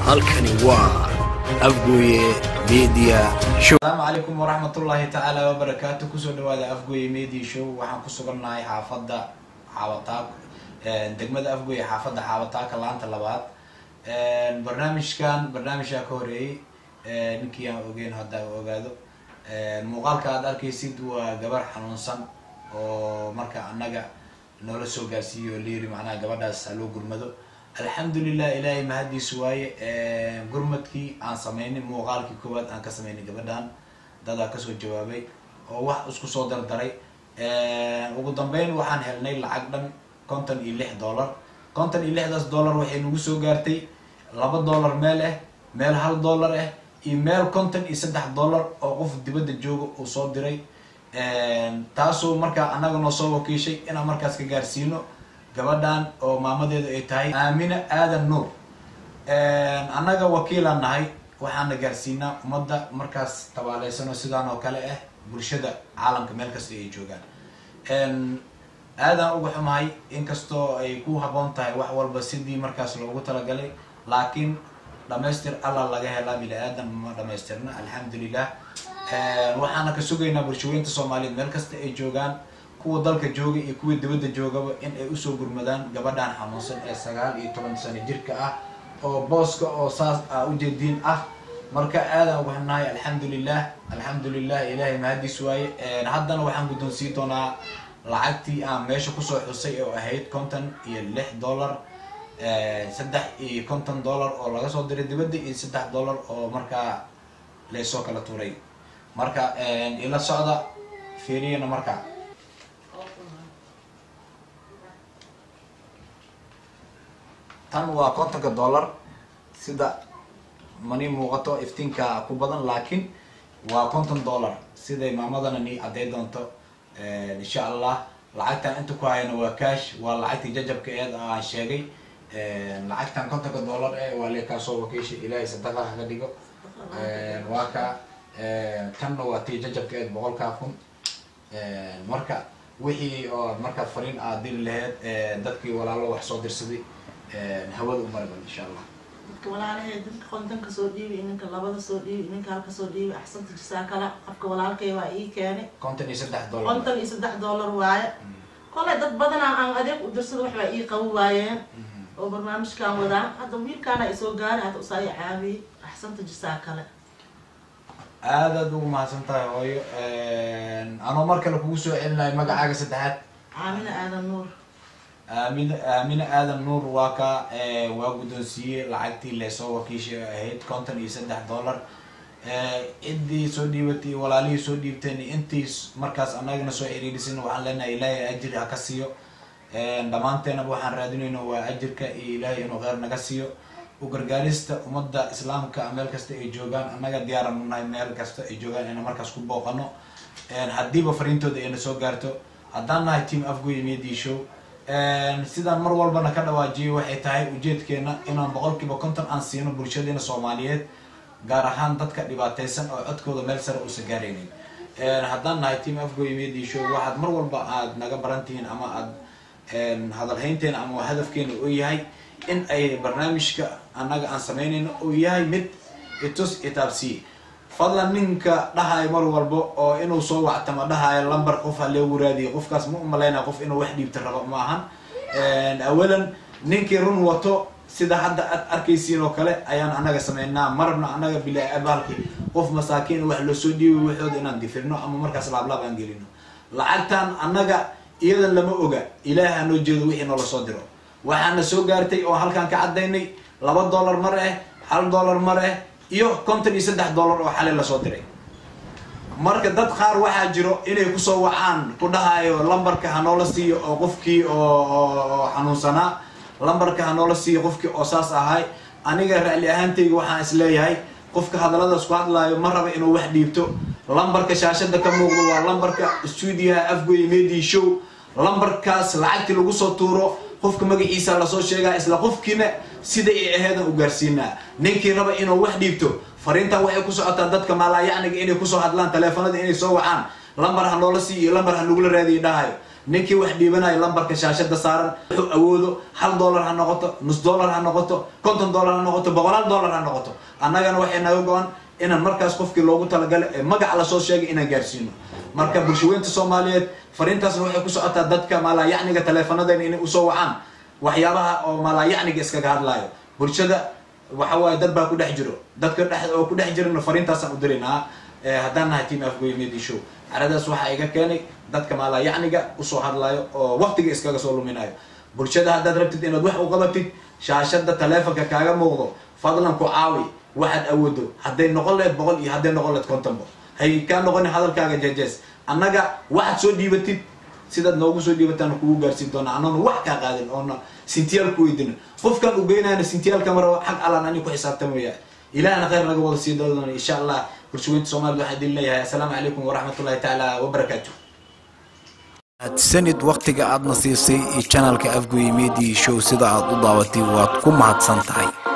halkani waa afgooye media show asalaamu calaykum waraxmatullaahi tacaala wabarakaatu kusoo dhawaada afgooye media show waxaan ku sugannahay xaafadda xaabataak degmada afgooye xaafadda xaabataaka laanta labaad barnaamijkan barnaamijkaa ka horeeyey ninkii aan ogeyn hadda ogaado muuqaalka aad arkaysid waa gabar xanuunsan oo marka annaga noola soo gaarsiiyo layiri macnaha gabadhaas ha loo gurmado alxamdulilah ilaahay mahadiisu waaye gurmadkii aan sameynay muuqaalkii koowaad aan ka sameynay gabadhan dadaa kasoo jawaabay oo wax isku soo dardaray ugu dambeyn waxaan helnay lacag dhan konton iyo lix dollar konton iyo lixdaas dollar waxay nagu soo gaartay laba dollar meel ah meel hal dollar ah iyo meel konton iyo saddex dollar oo qof dibadda jooga uu soo diray taasoo markaa annaga noo soo wakiishay inaan markaas ka gaarsiino gabadhan oo maamadeedu ay tahay aamina aadan nuur annaga wakiilaan nahay waxaana gaarsiinaa ummadda markaas tabaaleysano sidaan oo kale ah bulshada caalamka meel kasta ay joogaan aadaan uga xumahay inkastoo ay ku haboon tahay wax walba sidii markaas loogu talagalay laakiin dhamaystir alla laga helaa bini aadan ma dhamaystirna alxamdulilah waxaana ka sugaynaa bulshaweynta soomaaliyeed meel kasta ay joogaan kuwa dalka jooga iyo kuwa dibadda joogaba in ay usoo gurmadaan gabadhan xanuunsan ee sagaal iyo toban sano jirka ah oo booska oo saas a ujeediin ah marka aadaan uga xunahay alxamdulilah alxamdulilah ilaahay mahadiis waaye haddana waxaan guddoonsii doonaa lacagtii aan meesha kusoo xusay oo ahayd konton iyo lix dollar saddex iyo konton dollar oo laga soo diray dibadda iyo saddex dollar oo markaa laysoo kala tuuray marka ila socda fiiriyana marka tan waa kontonka dollar sida mani muuqato iftiinka ku badan laakiin waa konton dollar siday maamadana ni cadday doonto insha allah lacagtan inta ku hayana waa cash waa lacagtii jajabka eed aan sheegay lacagtan kontonka dollar e waa lee kaasoo wakiisha ilaahay sadaqa haga dhigo waa ka tanna waa tii jajabka eed boqolkaa kun marka wixii oo marka fariin aad diri laheyd dadkii walaalo wax soo dirsaday hawada u marban insha allah dadka walaalahay dadka kontanka soo dhiibi ninka labada soo dhiibi ninka halka soo dhiibi axsanta jisaa kala qofka walaalkay waa ii keenay konton iyo saddex dollar konton iyo saddex dollar waaye kolay dad badanaa aan adeeg u dirsada wax baa ii qabi waayeen oo barnaamijkan wadaan hadda wiilkaana isoo gaari hadda usaa i caabiyey axsanta jisaa kale aad aad ugu mahadsan tahay hooyo anoo mar kale kugu soo celinayo magacaaga saddexaad caamina aadan nuur aamina aamina aadan nuur waa ka waa guddoonsiiyey lacagtii leesoo wakiisha ahayd konton iyo saddex dollar ciddii soo dhiibatay iyo walaalihii soo dhiibteen intii markaas annagana soo xiriirisin waxaan leenahay ilaahay ajir ha ka siiyo dhammaanteenaba waxaan raadinayno waa ajirka iyo ilaahay inuu kheyr naga siiyo u gargaarista ummadda islaamka meel kasta ay joogaan annaga diyaaran u nahay meel kasta ay joogaan ina markaas ku booqano haddiiba fariintooda ayna soo gaarto haddaan nahay team afgoy media show sidaan mar walbana ka dhawaajiyo waxay tahay ujeedkeena inaan boqolkiiba konton aan siino bulshadeena soomaaliyeed gaar ahaan dadka dhibaateysan oo codkooda meel sare uusan gaaraynin haddaan nahay team afgoy media show waxaad mar walba aad naga barantihiin ama aad hadalhaynteena ama hadafkeena uu yahay in ay barnaamijka annaga aan sameynayno uu yahay mid itus itaabsiye fadlan ninka dhahayo mar walba oo inuu soo wactama dhahayo lamber qof ha loogu raadiyo qofkaas ma umalaynaya qof inuu wax dhiibta rabo ma ahan awalan ninkii run wato sida hadda aad arkaysiin oo kale ayaan annaga sameynaa marabna annaga bilaabalki qof masaakiin wax loo soo dhiibi waxooda inaan difirno ama markaas laablaab aan gelino lacagtan annaga iyadan lama oga ilaah anoo jeedo wixii noola soo diro waxaana soo gaartay oo halkaan ka caddaynay laba dollar mar ah hal dollar mar ah iyo konton iyo saddex dollar oo xalay lasoo diray marka dad qaar waxaa jiro inay kusoo wacaan ku dhahayo lambarka hanoola siiyo oo qofkii oo xanuunsanaa lambarka hanoola siiyo qofkii oo saas ahay aniga ra'li ahaantayga waxaan isleeyahay qofka hadalladaas ku hadlaayo ma raba inuu wax dhiibto lambarka shaashada ka muuqdo waa lambarka stuudiyaha afgoy media show lambarkaas lacagtii lagu soo tuuro qofka magaciisa lasoo sheegaa isla qofkiina sida ay aheedan u gaarsiinaa ninkii raba inuu wax dhiibto fariintan waxay ku socotaa dadka maalaayacniga inay kusoo hadlaan taleefanada inay soo wacaan lambar ha noola siiyo lambar ha nagula raadiyo dhahayo ninkii wax dhiibanaya lambarka shaashada saaran wuxuu awoodo hal dollar ha noqoto nus dollar ha noqoto konton dollar ha noqoto boqolaal dollar ha noqoto annagana waxay naga go-an inaan markaas qofkii loogu talagalay ee magaca lasoo sheegay inaan gaarsiino marka bulshaweynta soomaaliyeed fariintaasna waxay ku socotaa dadka maalaayacniga taleefanadeen inay usoo wacaan waxyaabaha oo maalaayacniga iskaga hadlaayo bulshada waxa waaye dad baa ku dhex jiro dadka dhex oo ku dhex jirana fariintaasaan u diraynaa haddaan nahay team afgoy media show caradaas waxaa iga keenay dadka maalaayacniga usoo hadlaayo oo waqtiga iskaga soo luminayo bulshada haddaad rabtid inaad wax u qabatid shaashada taleefonka kaaga muuqdo fadlan ku caawi waxaad awoodo hadday noqon laheyd boqol iyo hadday noqon laheyd kontonbo hay kaa noqonin hadalkaaga jejees annaga waxaad soo dhiibatid sidaad noogu soo dhiibataan kugu gaarsiin doona annana wax kaa qaadin oona sintiyaal ku weydino qofkaan u geynayna sintiyaalka mara xag allaan ani ku xisaabtamaya ilahna khayr naga wada sii doona insha allah bulshaweynta soomaalida waxaa idin leeyahay assalaamu calaykum waraxmatullahi tacaala wabarakaatu sanid wakhtiga aadna siisay iyo janalka afgoye media show sida aad u daawatay waad ku mahadsan tahay